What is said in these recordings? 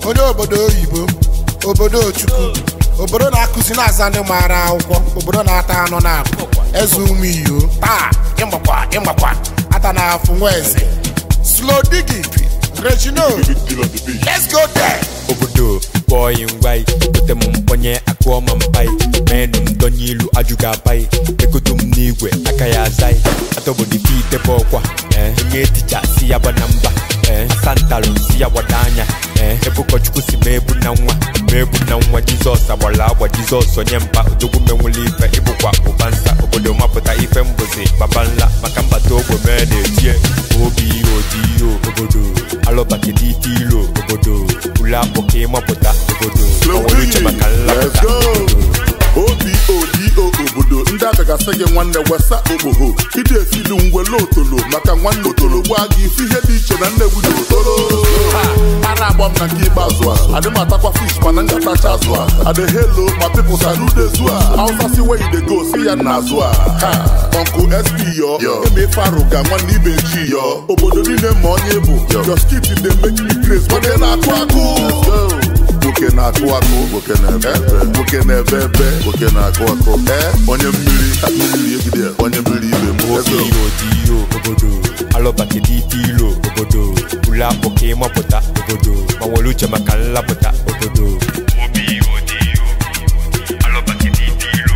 onye obodo oyibo obodo chukwu obodo na-akụzi na-aza ndị maara akwụkwọ obodo na-ata anụ na akụ eze ụmụ iyo taa ịmakwa ịmakwa ata na afụ nwa eze slow digging regino let's go there obodo bọyị ngwai gote m mkpọnye akụọ ma mpai menụ m donye ilu ajụghị apai egodo m n'igwe aka ya azai ata obodo ife itebe ọkwa ee onye ticha si ya gbana mba ee santalụ si ya gbada anya ee ebe ụkọchukwu si ma ebu na nwa ma ebu na nwa jizọs agbara agba jizọs onye mba odogwu menwụla ife ịbụkwa ụba nsa obodo mapụta ife mbụzi baba nla maka mbata ogbe mee na-etie obi odiyo obodo alụbakidi ite ilo obodo ule akpụ ka ịmapụta obodo onwere uche maka Let's nlapụta go. obodo obodo obodo ndị agagasị gị nwanne wesa okpogho ịdị esilu ngwele otolo maka nwanne otolo gwa gị isi ihe dị iche na nnegbu dị otolo ara agba m na nke ikpeazụ a adị m atakwa fish mana ngatacha azụ a adị helo ma pipụl sarudezu a hausa si where you dey go si ya na azụ a ha ọnkụ sp yọ eme farụ ga nwanne ibe chi yọ obodo niile ma onye bụ your skit dey make me craze nwanne na-akụ akụ nwoke na-akụ akụ nwoke na-ebe ebe nwoke na-ebe ebe nwoke na-akụ akụ ee onye mmiri mmiri egide onye mmiri ibe m obi odiyo obodo alụbakidi ite ilo obodo ule akpụ ka ịmapụta obodo ma nwere uche maka nlapụta obodo obi odiyo alụbakidi ite ilo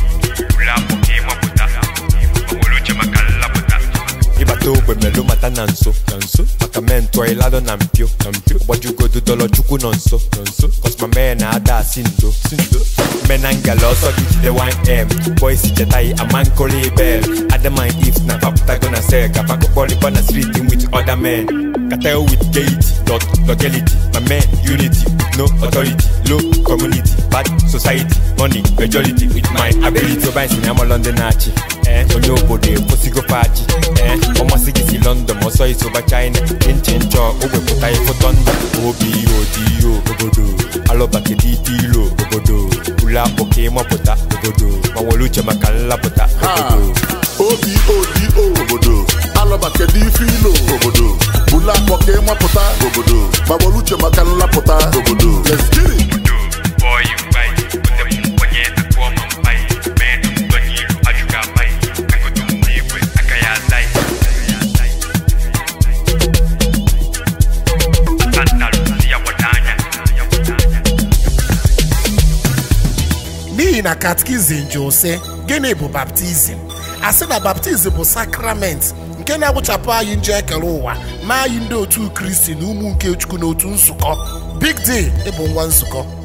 ule akpụ ka ịmapụta ma nwere uche maka nlapụta ịbata ogbe melụ mata na nso na nso maka mee ntụọ ịladọ na mpio na mpio gbajugodu dọlọ chukwu nọ nso nọ nso kọsma mee na-ada asị ndo si ndo mena ngala ọsọ gị jide 1m boys chetaghị ama nkoli bel adamine if na papụtago na sel ka pakụkpọrịkọ na street with other men Cartel with gaiety, dot legality, my man unity, no authority, low community, bad society, money majority with my ability. Oba isi na London na-achị, eh, onye obodo ekwesịgo paji, eh, ọmasị gị si London ma ọsọ isi ụba China, nche nchọ ogwepụta ịfụtọ ndụ, obi odiyo obodo, alụbakedi ite ilo obodo, ule akpụ ka ịmapụta obodo, ma nwere uche maka nlapụta obodo. obodo obodo alọba kedu ife ilo obodo bulu akpọ ka ịmapụta obodo gbagbara uche maka nlapụta obodo Let's get it. n'ihi na katkizim jụ sị gịnị bụ baptizim a sị na baptizim bụ sakrament nke na-agwụchapụ anyị njọ ekere ụwa ma anyị ndị otu kristi na ụmụ nke chukwu na otu nzukọ big day ịbụ nwa nzukọ